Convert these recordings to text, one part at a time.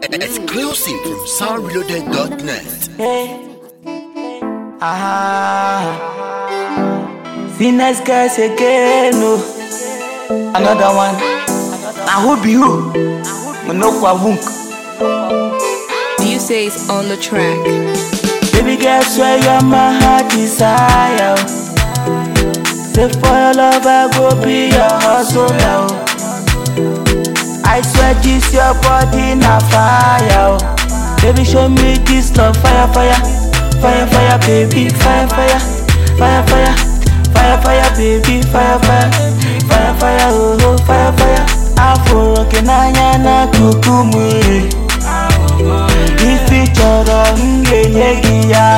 Exclusive from soundreloaded.net. Ah, see nice guys again, no. Another one. I hope you. Manokwa wunk. You say it's on the track. Baby girl, swear you're my heart desire. Say for your love, I go be your hustle now. I swear this your body na fire. oh. Baby, show me this love, fire, fire, fire, fire, baby, fire, fire, fire, fire, fire, fire, baby, fire, fire, fire, fire, oh, oh, fire, fire. Afro kenanya na kukumuri. Ifi chọrọ m ga-enye gị ya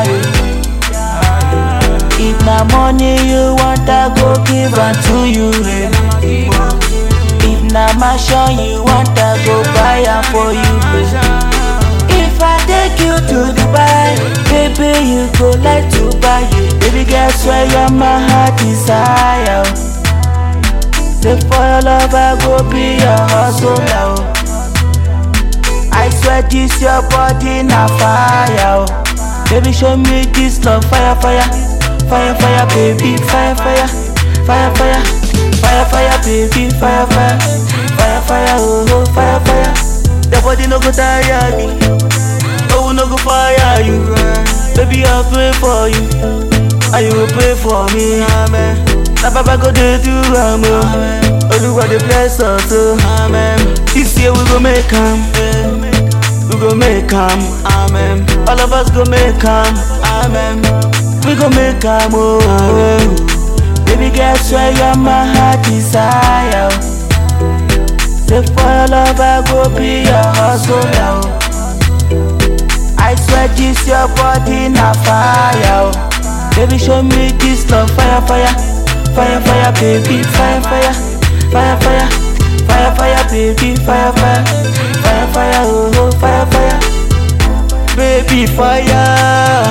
If na money you want I go give am to you eh. If na mansion you want I go buy am for you If I take you to Dubai Baby you go like to buy it Baby girl swear you're my heart desire Say for your love I go be your hustle now I swear this your body na fire oh. Baby show me this love fire fire Fire fire baby fire fire Fire fire Fire fire baby fire fire Fire fire oh oh fire fire Your body no go tire me Oh no go fire you Baby I pray for you And you will pray for me Amen Na baba go dey do am oh Oluwa dey bless us oh Amen This year we go make am We go make am Amen All of us go make am Amen We go make am oh Baby girl swear you're my heart desire oh. Say for your love I go be your hustle now I swear this your body na fire oh. Baby show me this love fire fire Fire fire baby fire fire Fire fire Fire fire baby fire fire Fire fire oh oh fire fire Baby fire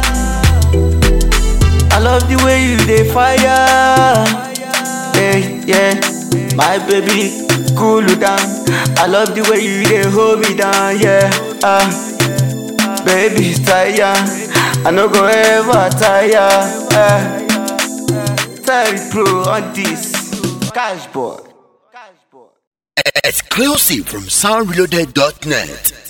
I love the way you dey fire Yeah yeah My baby cool you down I love the way you dey hold me down yeah ah Baby tire I no go ever tire eh. Terry Pro on this Cash boy Exclusive from soundreloaded.net.